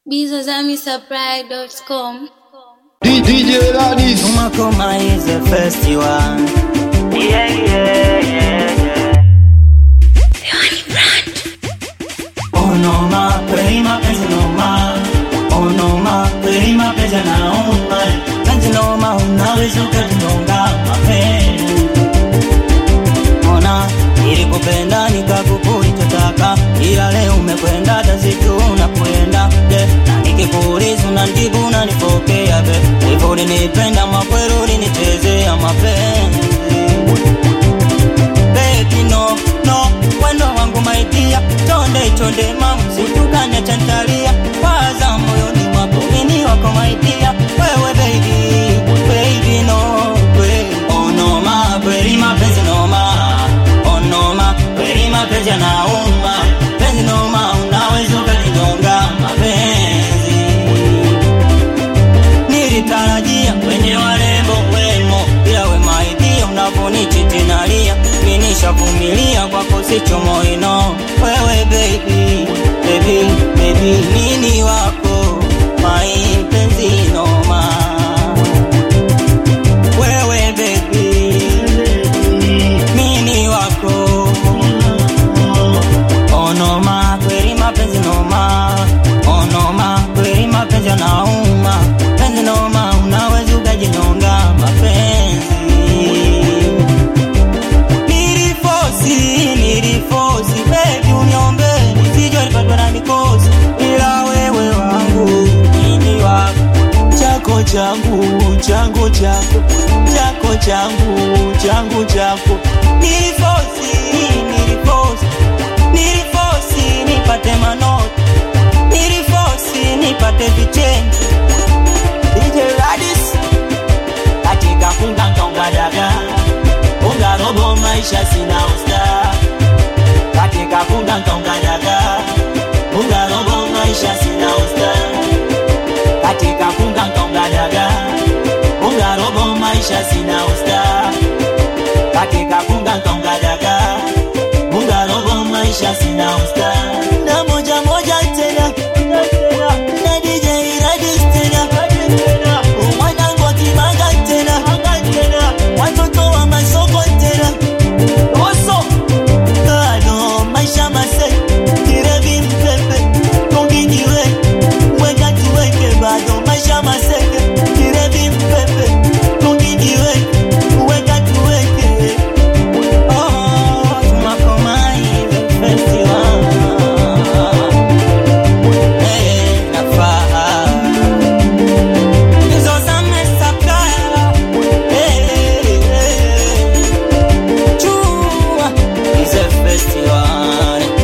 bizazamisupply.com DJ Ladis. Noma Koma is a festival. Yeah, yeah, yeah, yeah. Oh Noma, kweli mapenzi Noma. Oh Noma, kweli mapenzi yanauma. Penzi Noma, unaweza ukajinyonga mapenzi. Ona, nilikupenda nikakukulichotaka, ila leo umekwenda tazitu unakwenda je, na nikikuuliza unanijibu unanipokea be, hivyo ulinipenda makweli ulinichezea mapenzi Baby no, no, wendo wangu maidia Chonde chonde mamu situkane chantalia Waza moyoni mwako mini wako maidia Wewe baby, baby no baby. Oh no ma, kweli mapenzi no ma Oh no ma, kweli mapenzi yanauma Penzi no ma, unaweza ukajigonga mapenzi nilitarajia kwenye warembo wemo, ila we maidia unavyonichiti nalia, mimi nishavumilia kwako sicho moino. Wewe baby, baby, baby, nini wako mai penzi noma. Wewe baby, nini wako Oh noma, kweli mapenzi noma. Oh noma, kweli mapenzi yanauma. Penzi noma, unaweza ukajinyonga mapenzi. Nilifosi, nilifosi, baby uniombe nisije nipatwe na mikosi, ila wewe wangu nini wako chako changu changu chako chako changu changu chako nilifosi nilifosi nilifosi nipate manoti nilifosi nipate vichenji DJ Radis katika funga nkaunga daga unga robo maisha sina usta katika funga nkaunga daga unga robo maisha sina usta katika funga nkaunga daga unga robo maisha sina usta katika funga nkaunga daga unga robo maisha sina usta na moja moja tena na DJ Radis tena mwanangu akimanga tena watoto wa masoko tena oso bado maisha mase kirevi mpepe kongingiwe weka tuweke bado maisha maseke kirevi mpepe kongingiwe weka tuweke oh tumakomai festival eh nafaa hizo za mesakala eh eh chua hizo festival eh.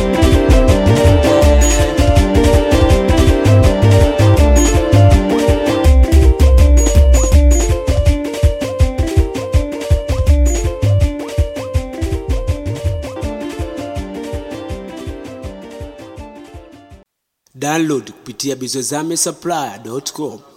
download kupitia bizozame supply.com